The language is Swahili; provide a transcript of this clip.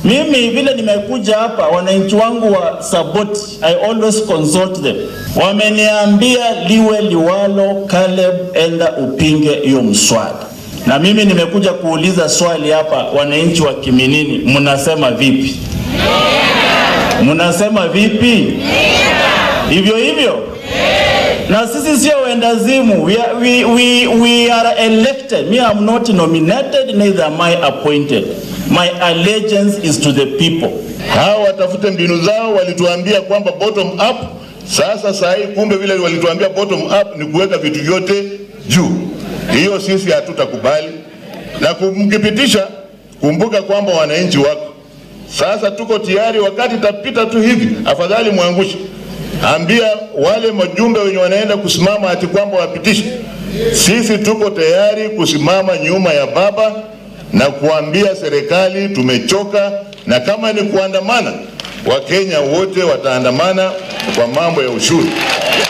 Mimi vile nimekuja hapa, wananchi wangu wa Saboti, I always consult them. Wameniambia liwe liwalo, Caleb, enda upinge hiyo mswada. Na mimi nimekuja kuuliza swali hapa, wananchi wa Kiminini, mnasema vipi? Mnasema vipi? Hivyo hivyo na sisi sio wendazimu. We are, we, we, we are elected. Me, I'm not nominated, neither am I appointed. My allegiance is to the people. Hao watafute mbinu zao, walituambia kwamba bottom up. Sasa saa hii kumbe vile walituambia bottom up ni kuweka vitu vyote juu. Hiyo sisi hatutakubali, na kumkipitisha, kumbuka kwamba wananchi wako sasa. Tuko tayari, wakati tapita tu hivi, afadhali mwangushe ambia wale majumbe wenye wanaenda kusimama ati kwamba wapitishe. Sisi tuko tayari kusimama nyuma ya baba na kuambia serikali tumechoka, na kama ni kuandamana, Wakenya wote wataandamana kwa mambo ya ushuru.